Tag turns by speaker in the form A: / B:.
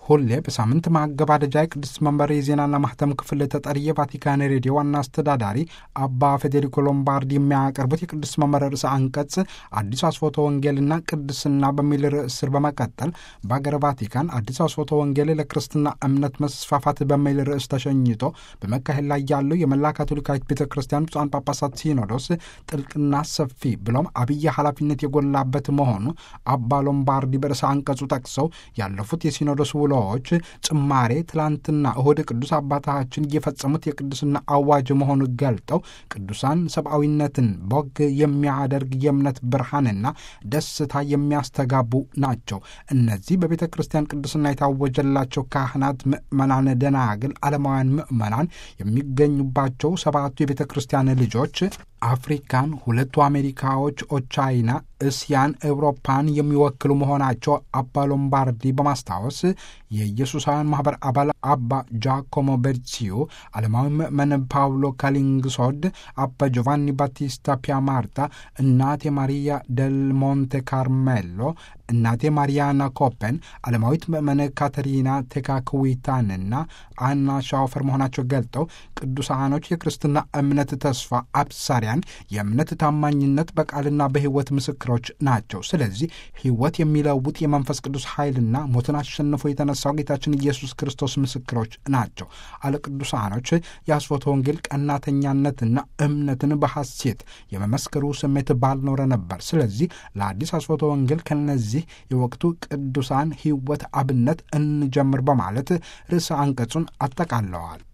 A: ሁሌ በሳምንት ማገባደጃ የቅድስት መንበር የዜናና ማህተም ክፍል ተጠሪ የቫቲካን ሬዲዮ ዋና አስተዳዳሪ አባ ፌዴሪኮ ሎምባርዲ የሚያቀርቡት የቅድስት መንበር ርዕሰ አንቀጽ አዲስ አስፎቶ ወንጌልና ቅድስና በሚል ርዕስ ስር በመቀጠል በአገረ ቫቲካን አዲስ አስፎቶ ወንጌል ለክርስትና እምነት መስፋፋት በሚል ርዕስ ተሸኝቶ በመካሄድ ላይ ያለው የመላ ካቶሊካዊት ቤተ ክርስቲያን ብፁዓን ጳጳሳት ሲኖዶስ ጥልቅና ሰፊ ብሎም አብይ ኃላፊነት የጎላበት መሆኑ አባ ሎምባርዲ በርዕሰ አንቀጹ ጠቅሰው ያለፉት የሲኖዶስ ውሎዎች ጭማሬ ትላንትና እሁድ ቅዱስ አባታችን የፈጸሙት የቅድስና አዋጅ መሆኑ ገልጠው ቅዱሳን ሰብአዊነትን ቦግ የሚያደርግ የእምነት ብርሃንና ደስታ የሚያስተጋቡ ናቸው። እነዚህ በቤተ ክርስቲያን ቅድስና የታወጀላቸው ካህናት፣ ምዕመናን፣ ደናግል፣ ዓለማውያን ምዕመናን የሚገኙባቸው ሰባቱ የቤተ ክርስቲያን ልጆች አፍሪካን፣ ሁለቱ አሜሪካዎች፣ ኦቻይና፣ እስያን፣ ኤውሮፓን የሚወክሉ መሆናቸው አባ ሎምባርዲ በማስታወስ የኢየሱሳውያን ማኅበር አባል አባ ጃኮሞ ቤርሲዮ፣ ዓለማዊ ምዕመን ፓውሎ ካሊንግሶድ፣ አባ ጆቫኒ ባቲስታ ፒያማርታ፣ እናቴ ማሪያ ደል ሞንቴ ካርሜሎ፣ እናቴ ማሪያና ኮፐን፣ ዓለማዊት ምዕመን ካተሪና ቴካክዊታንና አና ሻውፈር መሆናቸው ገልጠው ቅዱሳኖች የክርስትና እምነት ተስፋ አብሳሪያን የእምነት ታማኝነት በቃልና በሕይወት ምስክሮች ናቸው። ስለዚህ ሕይወት የሚለውጥ የመንፈስ ቅዱስ ኃይልና ሞትን አሸንፎ የተነሳው ጌታችን ኢየሱስ ክርስቶስ ምስክሮች ናቸው። አለ ቅዱሳኖች የአስፎተ ወንጌል ቀናተኛነትና እምነትን በሐሴት የመመስከሩ ስሜት ባልኖረ ነበር። ስለዚህ ለአዲስ አስፎተ ወንጌል ከነዚህ የወቅቱ ቅዱሳን ሕይወት አብነት እንጀምር በማለት ርዕሰ አንቀጹን አጠቃለዋል።